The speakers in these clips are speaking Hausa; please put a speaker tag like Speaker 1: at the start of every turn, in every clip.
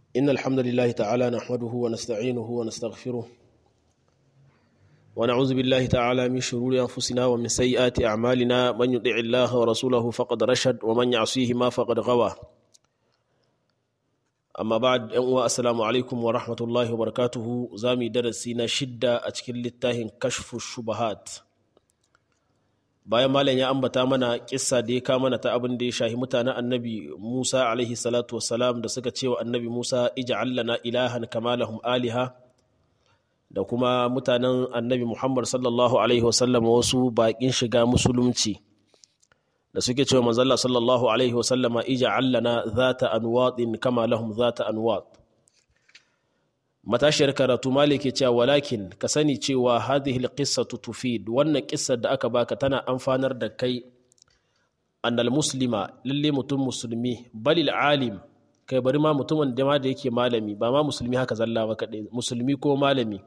Speaker 1: إن الحمد لله تعالى نحمده ونستعينه ونستغفره ونعوذ بالله تعالى من شرور أنفسنا ومن سيئات أعمالنا من يطع الله ورسوله فقد رشد ومن يعصيهما فقد غوى amma ba yan uwa assalamu alaikum wa rahmatullahi wa barakatuhu za mu yi darasi na shidda a cikin littafin kashfu shubahat bayan malam ya ambata mana kissa da ya kama ta abin da ya shahi mutanen annabi musa alaihi salatu wassalam da suka cewa annabi musa ij'al lana ilahan kama lahum aliha da kuma mutanen annabi muhammad sallallahu alaihi wasallam wasu bakin shiga musulunci da suke cewa manzalla sallallahu alaihi wasallama ija allana zata anwaɗin kama lahum zata anwaɗ matashiyar karatu malike cewa walakin ka sani cewa hadhihi alqissatu tufid wannan kissar da aka baka tana amfanar da kai annal muslima lalle mutum musulmi balil alim kai bari ma mutumin da ma da yake malami ba ma musulmi haka zalla ba kadai musulmi ko malami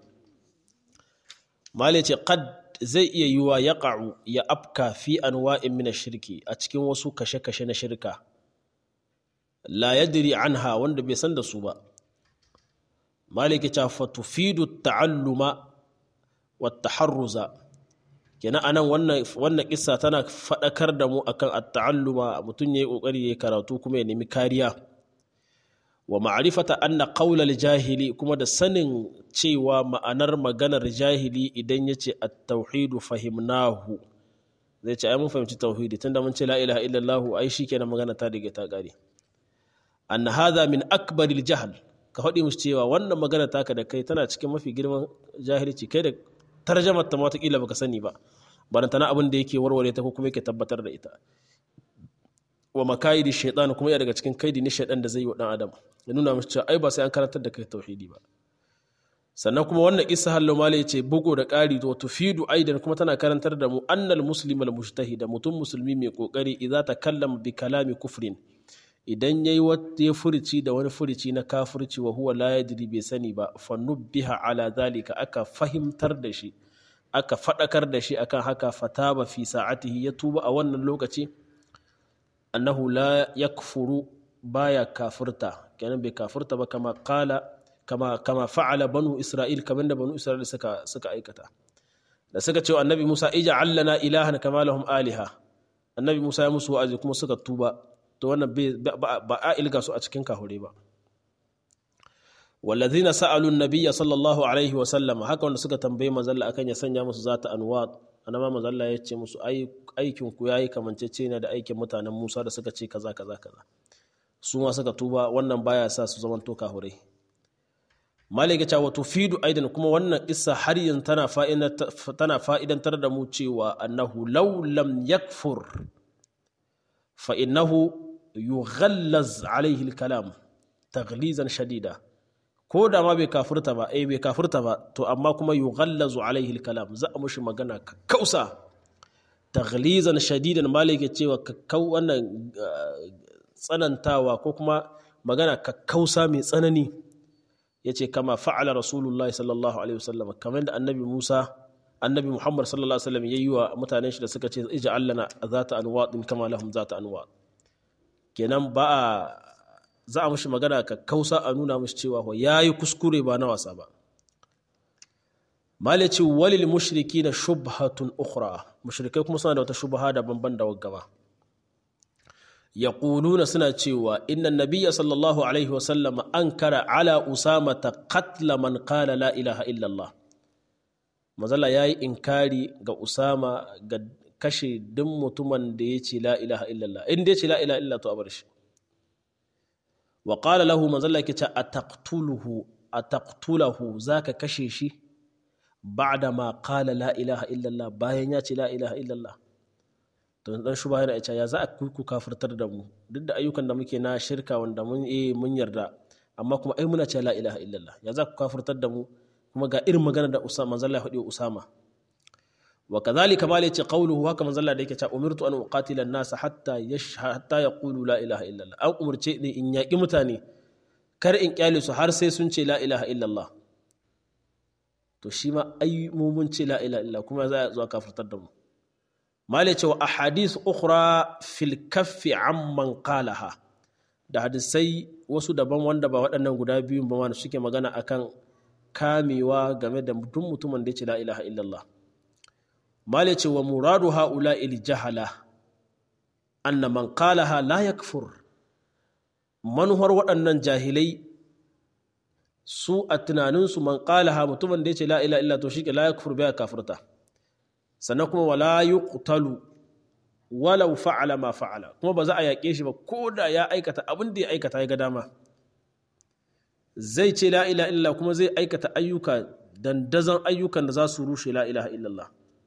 Speaker 1: malice qad zai iya yiwa ya ƙa'u ya afka fi anwa'in mina shirki a cikin wasu kashe-kashe na shirka la yadri anha wanda bai san da su ba maliki ta fatufidu ta'alluma wa taharruza kenan anan wannan wannan kissa tana fadakar da mu akan at-ta'alluma mutum yayi kokari yayi karatu kuma ya nemi kariya wa ma'rifata anna qawla jahili kuma da sanin cewa ma'anar maganar jahili idan yace at-tauhidu fahimnahu zai ce ai mun fahimci tauhidi tunda mun ce la ilaha illallah ai shikenan magana ta dige ta kare anna hadha min akbaril jahl ka faɗi musu cewa wannan magana taka da kai tana cikin mafi girman jahilci kai da tarjamar ta mata kila baka sani ba barantana abin da yake warware ta ko kuma yake tabbatar da ita wa makayidi shaitan kuma ya daga cikin kaidi ne shaitan da zai yi wa dan adam ya nuna mashi cewa ai ba sai an karantar da kai tauhidi ba sannan kuma wannan isa hallo mala yace bugu da ƙari to tufidu aidan kuma tana karantar da mu annal muslim al mujtahid mutum musulmi mai kokari idza takallama bi kalami kufrin idan yayi wata furici da wani furici na kafirci wa huwa la yadri bai sani ba fa nubbiha ala zalika aka fahimtar da shi aka fadakar da shi akan haka fataba fi sa'atihi ya tuba a wannan lokaci annahu la yakfuru baya kafirta kenan bai kafirta ba kama kala kama kama fa'ala banu isra'il kamar da banu isra'il suka suka aikata da suka ce annabi Musa ija allana ilahan kama lahum aliha annabi Musa ya musu wa'azi kuma suka tuba to wannan ba a ilga su a cikin kahure ba والذين سألوا النبي صلى الله عليه وسلم haka wanda suka tambaye manzalla akan ya sanya musu zata anwat anama manzalla ya ce musu aikin ku yayi kamancece ne da aikin mutanen Musa da suka ce kaza kaza kaza su ma suka tuba wannan baya sa su zaman to kahurai malika cewa tufidu aidan kuma wannan kissa har yanzu tana tana fa'idantar da mu cewa annahu law lam yakfur fa innahu yughallaz alaihi al-kalam taghlizan shadida ko da ma bai kafurta ba eh bai kafurta ba to amma kuma yughallazu alaihi kalam za a mushi magana kausa taghlizan shadidan malike cewa kakkau wannan tsanantawa ko kuma magana kakkausa mai tsanani yace kama fa'ala rasulullah sallallahu alaihi wasallam kamar da annabi Musa annabi Muhammad sallallahu alaihi wasallam yayi wa mutanen shi da suka ce ij'al lana zata anwadin kama lahum zata anwad kenan ba za a mashi magana ka kausa a nuna mashi cewa ya yi kuskure ba na wasa ba malici walil mushriki na shubhatun ukhra mushrikai kuma suna da wata shubha da banban da gaba ya ƙuluna suna cewa inna nabiya sallallahu alaihi wasallam an kara ala usama ta katla man kala la ilaha illallah mazala ya yi inkari ga usama ga kashe duk mutumin da ya ce la ilaha illallah in dai ce la ilaha illallah to a bar shi wa ƙala lahu manzalla ke ce a taqtulahu za ka kashe shi ba'da ma ƙala la ilaha illallah bayan ya ce la ilaha illallah to dan shuba yana ita ya za a ku kafirtar da mu duk da ayyukan da muke na shirka wanda mun eh mun yarda amma kuma ai muna ce la ilaha illallah ya za ku kafirtar da mu kuma ga irin magana da Usama manzalla ya faɗi Usama wa kadhalika ma yace qawluhu haka manzalla da yake cewa umirtu an uqatila an-nas hatta hatta yaqulu la ilaha illallah an umurce ni in yaki mutane kar in kyale su har sai sun ce la ilaha illallah to shi ma ai mu mun ce la ilaha illallah kuma za a zuwa kafirtar da mu malai cewa ahadith ukhra fil kaffi amman qalaha da hadisai wasu daban wanda ba waɗannan guda biyun ba wanda suke magana akan kamewa game da duk mutumin da ya ce la ilaha illallah male ce wa muradu haula il jahala anna man qalaha la yakfur manuhar waɗannan jahilai su a tunaninsu man qalaha mutumin da ya ce la ilaha illallah to shi la yakfur bai kafirta sannan kuma wala yuqtalu walau fa'ala ma fa'ala kuma ba za a yaƙe shi ba ko da ya aikata abin da ya aikata ya ga dama zai ce la ilaha illallah kuma zai aikata ayyuka dandazon ayyukan da za su rushe la ilaha illallah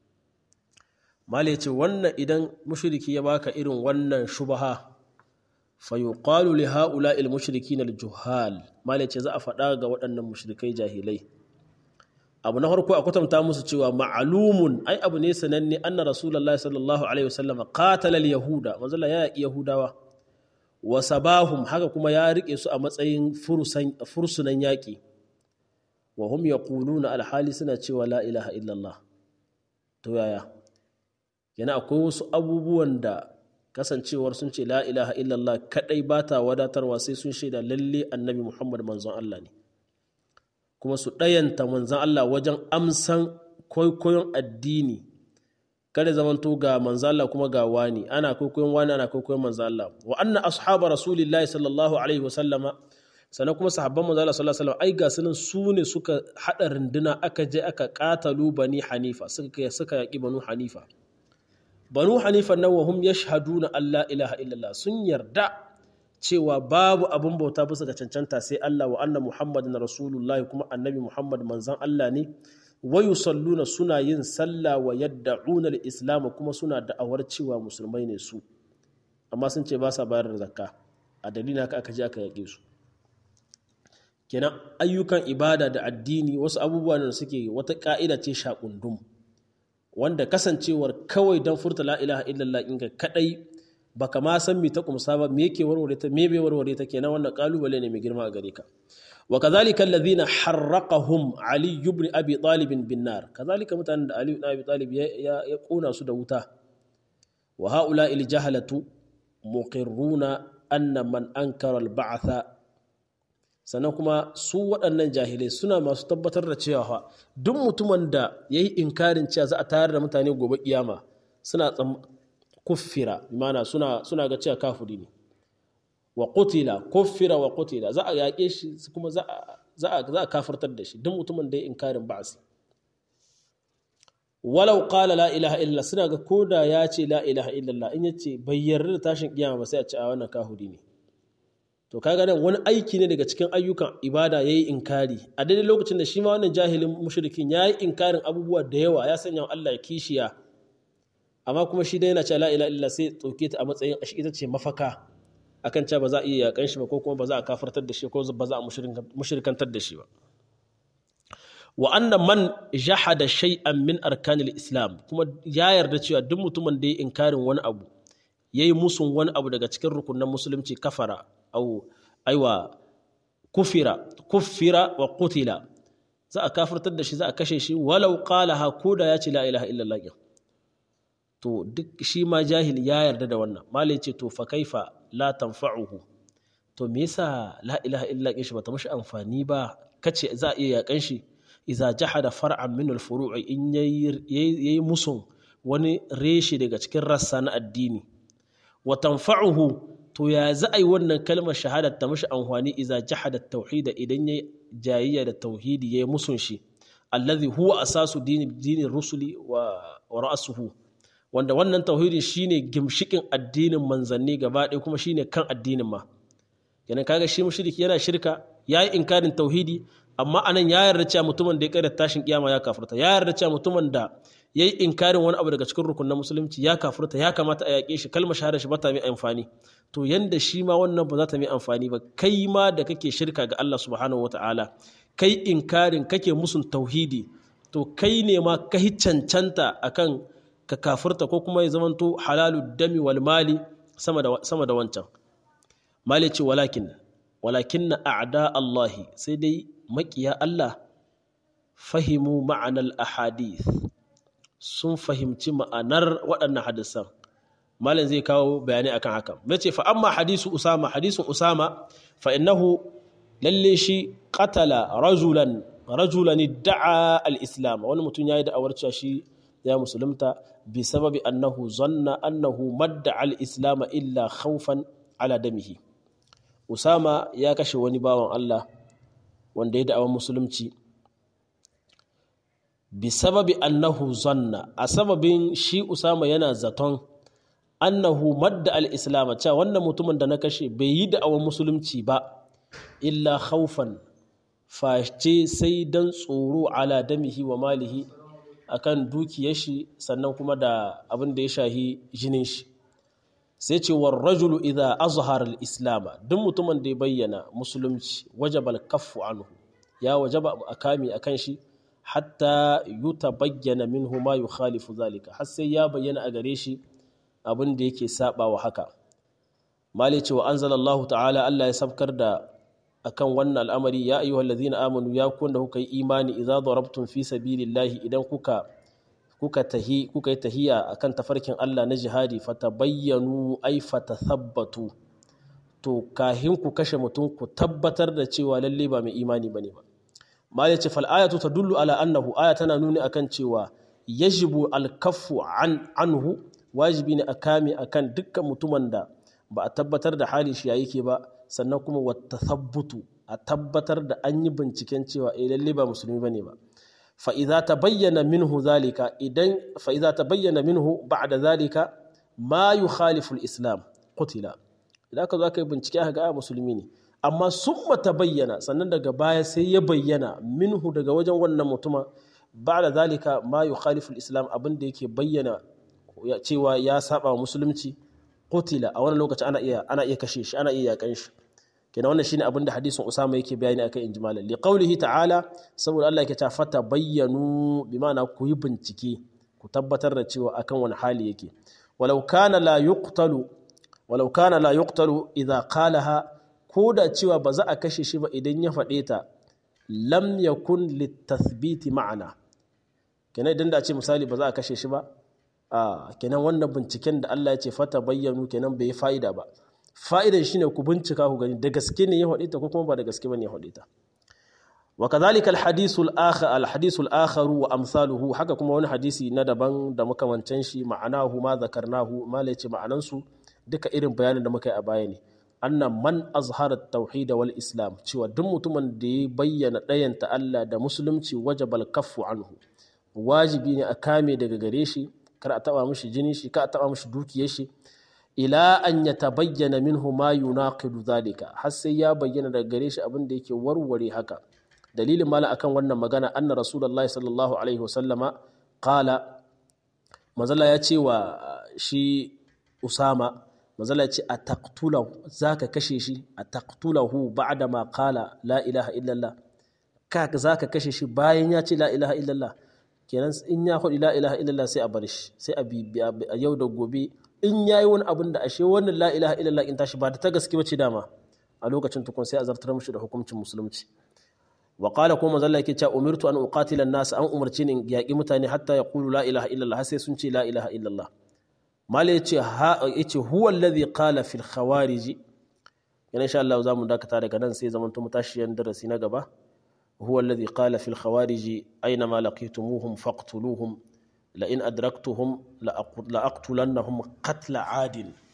Speaker 1: mala ya ce wannan idan mushriki ya baka irin wannan shubaha fa yuqalu li haula al mushrikin al juhal mala ya ce za a faɗa ga waɗannan mushrikai jahilai abu na farko a kwatanta musu cewa ma'alumun ai abu ne sananne anna rasulullahi sallallahu alaihi wasallam qatala al yahuda manzala ya yaki yahudawa wa sabahum haka kuma ya rike su a matsayin fursunan yaƙi wa hum yaquluna alhali suna cewa la ilaha illallah to yaya yana akwai wasu abubuwan da kasancewar sun ce la ilaha illallah kadai ba ta wadatarwa sai sun shaida lalle annabi muhammad manzon Allah ne kuma su ɗayanta manzon Allah wajen amsan kwaikwayon addini kada zamanto ga manzo Allah kuma ga wani ana kwaikwayon wani ana kwaikwayon manzo Allah wa anna ashaba rasulillahi sallallahu alaihi wa sallama sannan kuma sahabban manzo Allah sallallahu alaihi wa sallam ai ga sunan su ne suka hada runduna aka je aka katalu bani hanifa suka suka yaki banu hanifa banu hanifa nan wa hum yashhaduna alla ilaha illallah sun yarda cewa babu abin bauta bisa ga cancanta sai Allah wa anna muhammadin rasulullahi kuma annabi muhammad manzon Allah ne wayu salluna suna yin sallah wa yadda'una al-islam kuma suna da'awar cewa musulmai ne su amma sun ce ba sa bayar da zakka a dalilin haka aka je aka yake su kenan ayyukan ibada da addini wasu abubuwa da suke wata ka'ida ce shakundum wanda kasancewar kawai dan furta la ilaha illallah inga kadai baka ma san me ta kumsa ba me yake warware ta me bai warware ta kenan wannan kalubale ne mai girma a gare ka وكذلك الذين حرقهم علي بن ابي طالب بالنار كذلك متان علي بن ابي طالب يقون سو دوتا وهؤلاء الجهلة مقرون أن من أنكر البعث sannan kuma su waɗannan jahilai suna masu tabbatar da cewa duk mutumin da ya yi inkarin cewa za a tayar da mutane gobe kiyama suna kuffira mana suna ga cewa kafiri ne wa qutila kuffira wa qutila za a yaƙe shi kuma za a kafirtar da shi duk mutumin da ya inkarin ba'asi walau qala la ilaha illa suna ga koda ya ce la ilaha illallah in yace bai yarda da tashin kiyama ba sai a ce a wannan kahuri ne to kaga nan wani aiki ne daga cikin ayyukan ibada yayi inkari a daidai lokacin da shi ma wannan jahilin mushrikin yayi inkarin abubuwa da yawa ya sanya wa Allah kishiya amma kuma shi dai yana cewa la ilaha illallah sai tsoke ta a matsayin ita ce mafaka akan cewa ba za a iya yakan shi ba ko kuma ba za a kafartar da shi ko ba za a mushrikantar da shi ba wa anna man jahada shay'an min arkanil islam kuma ya yarda cewa duk mutumin da ya inkarin wani abu yayi musun wani abu daga cikin rukunan musulunci kafara au aiwa kufira kufira wa qutila za a kafartar da shi za a kashe shi walau qalaha koda ya ce la ilaha illallah to duk shi ma jahil ya yarda da wannan malai ce to fa kaifa la tanfa'uhu to me yasa la ilaha illa shi bata mashi amfani ba kace za a iya yakan shi idza jahada far'an min al-furu' in yayi musun wani reshe daga cikin rassa na addini wa tanfa'uhu to ya za a yi wannan kalmar shahada ta mashi amfani idza jahada tauhida idan yayi jayayya da tauhidi yayi musun shi allazi huwa asasu dini dinin rusuli wa, wa ra'suhu wanda wannan tauhidi shine gimshikin addinin manzanni gaba ɗaya kuma shine kan addinin ma kenan kaga shi mushriki yana shirka yayi inkarin tauhidi amma anan ya yarda cewa mutumin da ya kada tashin kiyama ya kafirta ya yarda cewa mutumin da yayi inkarin wani abu daga cikin rukunin musulunci ya kafirta ya kamata a yaƙe shi kalmar shahada shi ba ta mai amfani to yanda shi ma wannan ba za ta mai amfani ba kai ma da kake shirka ga Allah subhanahu wataala kai inkarin kake musun tauhidi to kai ne ma ka cancanta akan ka kafirta ko kuma ya zamanto halalu dami wal mali sama da sama da wancan mali ce walakin walakin na a'da Allahi sai dai makiya Allah fahimu ma'anar ahadith sun fahimci ma'anar waɗannan hadisan malam zai kawo bayani akan haka yace fa amma hadisu usama hadisun usama fa innahu lalle shi qatala rajulan rajulan da'a al-islam wani mutum yayi da'awar cewa shi ya musulunta bi sababi annahu zanna annahu madda al-islam illa khawfan ala damihi usama ya kashe wani bawan Allah wanda ya da'awar musulunci bi sababi annahu zanna a sababin shi usama yana zaton annahu madda al-islam cewa wannan mutumin da na kashe bai yi da'awar musulunci ba illa khawfan face sai dan tsoro ala damihi wa malihi akan dukiyar shi sannan kuma da abin da ya shahi jinin shi sai ce war rajulu idza azhara al-islam duk mutumin da ya bayyana musulunci wajaba al-kaffu anhu ya wajaba akami akan shi hatta yutabayyana minhu ma yukhalifu zalika har sai ya bayyana a gare shi abin da yake saba wa haka mali cewa anzalallahu ta'ala Allah ya sabkar da akan wannan al'amari ya ayyuhal ladzina amanu ya kun da kuka yi imani idza darabtum fi sabilillahi idan kuka kuka tahi kuka yi tahiya akan tafarkin Allah na jihadi fatabayyanu ay fatathabbatu to kahin ku kashe mutum ku tabbatar da cewa lalle ba mai imani bane ba mali ce fal ayatu tadullu ala annahu aya tana nuni akan cewa yajibu al-kaffu an anhu wajibi ne a kame akan dukkan mutumin da ba a tabbatar da halin shi ya yake ba sannan kuma wata sabbutu a tabbatar da an yi binciken cewa eh lalle ba musulmi bane ba fa idza tabayyana minhu zalika idan fa idza tabayyana minhu ba'da zalika ma yukhalifu al-islam qutila idan ka zo aka yi bincike aka ga musulmi ne amma summa tabayyana sannan daga baya sai ya bayyana minhu daga wajen wannan mutuma ba'da zalika ma yukhalifu al-islam abin da yake bayyana cewa ya saba wa musulunci qutila a wani lokaci ana iya ana iya kashe shi ana iya yakan shi kenan wannan shine abin da hadisin Usama yake bayani akan injimalan li qawlihi ta'ala saboda Allah yake ta fata bayyanu bi ma'ana ku yi bincike ku tabbatar da cewa akan wani hali yake walau kana la yuqtalu walau kana la yuqtalu idza qalaha ko da cewa ba za a kashe shi ba idan ya faɗe ta lam yakun litathbiti ma'ana kenan idan da ce misali ba za a kashe shi ba a kenan wannan binciken da Allah ya ce fata bayyanu kenan bai yi fa'ida ba fa'idan shine ku bincika ku gani da gaske ne ya faɗi ta ko kuma ba da gaske bane ya faɗi ta wa kadhalika al-hadithu al-akhar al-hadithu al-akhar wa amsaluhu haka kuma wani hadisi na daban da makamancan shi ma'anahu ma zakarnahu ma la yace ma'anan su duka irin bayanin da muka yi a baya ne anna man azhara tauhid wal islam cewa duk mutumin da ya bayyana ɗayanta Allah da musulunci wajabal kaffu anhu wajibi ne a kame daga gare shi kar a taba mishi jini shi kar a taba mishi dukiyar shi ila an ya tabayyana minhu ma yunaqidu zalika har sai ya bayyana daga gare shi abin da yake warware haka dalilin mala akan wannan magana anna rasulullahi sallallahu alaihi wasallama qala mazalla ya ce wa shi usama mazalla ya ce a taqtulahu zaka kashe shi a taqtulahu ba'da ma qala la ilaha illallah ka zaka kashe shi bayan ya ce la ilaha illallah kenan in ya faɗi la ilaha illallah sai a bar shi sai a bibiya a yau da gobe in ya yi wani abin da ashe wannan la ilaha illallah in tashi ba da ta gaske bace dama a lokacin tukun sai a zartar mishi da hukuncin musulunci wa qala kuma manzo Allah yake cewa umirtu an uqatila an-nas an umarci ni yaki mutane hatta yaqulu la ilaha illallah sai sun ce la ilaha illallah mala yace ha yace huwa alladhi qala fil khawarij yana insha Allah zamu dakata daga nan sai zaman mu tashi yan darasi na gaba هو الذي قال في الخوارج أينما لقيتموهم فاقتلوهم لئن أدركتهم لأقتلنهم قتل عاد